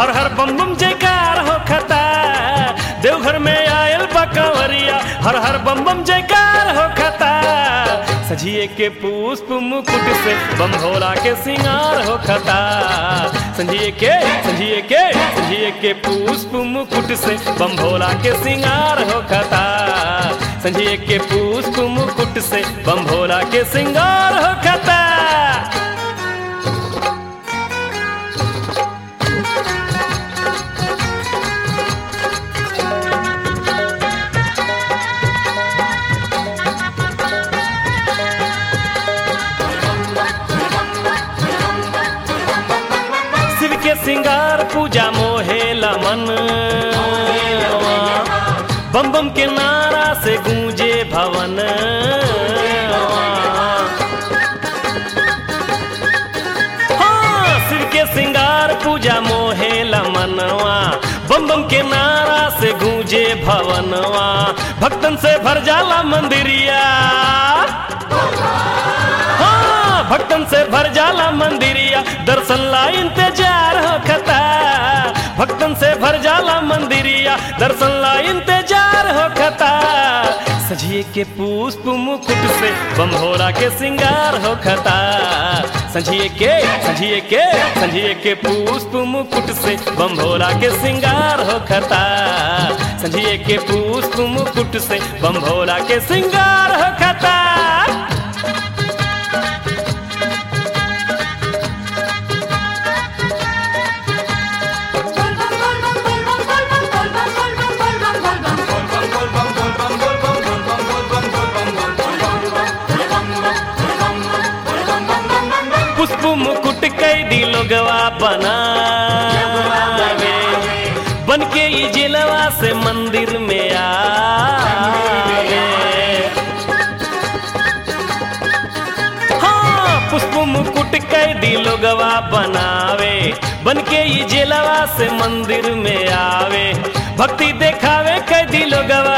हर हर बम बम जयकार हो खता देवघर में आयल बकवरिया हर हर बम बम जयकार हो खता सजिए के पुष्प मुकुट से बम भोला के सिंगार हो खता संजिए के संजिए के संजिए के पुष्प मुकुट से बम भोला के सिंगार हो खता संजिए के पुष्प मुकुट से बम भोला के सिंगार हो खता शिव के सिंगार पूजा मोहे लमन बम बम के नारा से गूंजे भवन हाँ, शिव के सिंगार पूजा मोहे लमनवा बम बम के नारा से गूंजे भवनवा भक्तन से भर जाला मंदिरिया हाँ, भक्तन से भर जाला मंदिरिया दर्शन ला इंतजार हो खता भक्तन से भर जाला मंदिरिया दर्शन ला इंतजार हो खता सजिए के पुष्प मुकुट से बम भोला के सिंगार हो खता संझिए के संझिए के संझिए के पुष्प मुकुट से बम भोला के सिंगार हो खता संझिए के पुष्प मुकुट से बम भोला के सिंगार हो खता पुष्प मुकुट कैदी लोगवा बनावे बन के ई जिलवा से मंदिर में आवे हाँ पुष्प मुकुट कैदी लोगवा बनावे बन के ई जिलवा से मंदिर में आवे भक्ति देखावे कैदी लोगवा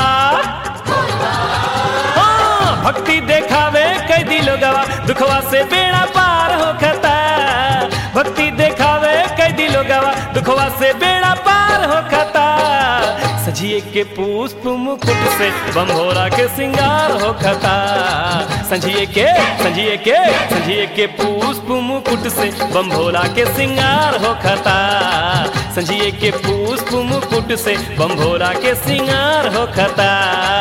हाँ, भक्ति देखावे कैदी लोगवा दुखवा से बेड़ा पार हो खता भक्ति देखावे कैदी लोगवा दुखवा से बेड़ा पार हो खता सजिए के पुष्प मुकुट से बम भोला के सिंगार हो खता संझिए के संझिए के संझिए के पुष्प मुकुट से बम भोला के सिंगार हो खता संझिए के पुष्प मुकुट से बम भोला के सिंगार हो खता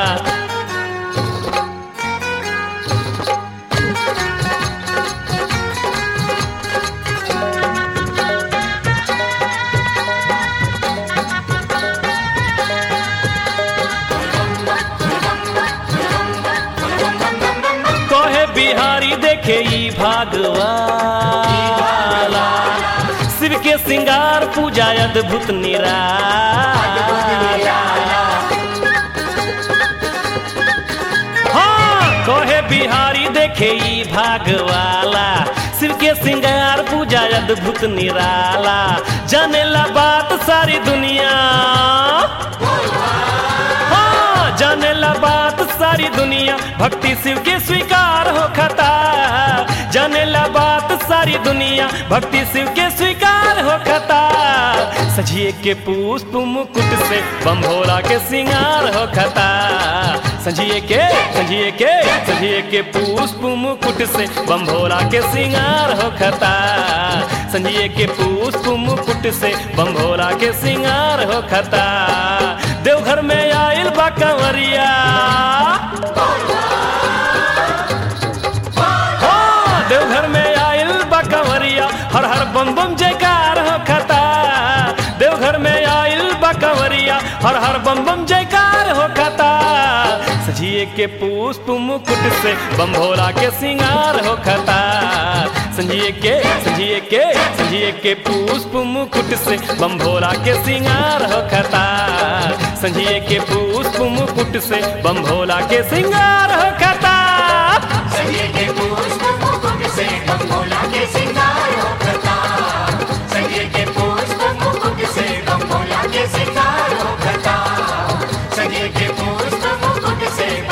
कहे बिहारी देखे ई भागवाला शिव के सिंगार पूजा अद्भुत निराला हाँ कहे बिहारी देखे ई भागवाला शिव के सिंगार पूजा अद्भुत निराला जाने ला बात सारी दुनिया हाँ, जाने ला बात सारी दुनिया भक्ति शिव के स्वीकार हो खता जाने ला बात सारी दुनिया भक्ति शिव के स्वीकार हो खता सजिए के पुष्प मुकुट से बम भोला के सिंगार हो खता संजिए के संजिए के संजिए के पुष्प मुकुट से बम भोला के सिंगार हो खता संजिए के पुष्प मुकुट से बम भोला के सिंगार हो खता देवघर में आयल बा कंवरिया हाँ, देवघर में आयल बा कंवरिया हर हर बम बम जयकार हो खता देवघर में आयल बा कंवरिया हर हर बम बम जयकार हो खता सजिए के पुष्प मुकुट से बम भोला के सिंगार हो खता संजिए के संजिए के संजिए के पुष्प मुकुट से बम भोला के सिंगार हो खता संजिए के पुष्प मुकुट से बम भोला के सिंगार हो खता संजय के पुष्प मुकुट से बम भोला के सिंगार हो खता संजय के पुष्प मुकुट से बम भोला के सिंगार हो खता संजय के पुष्प मुकुट से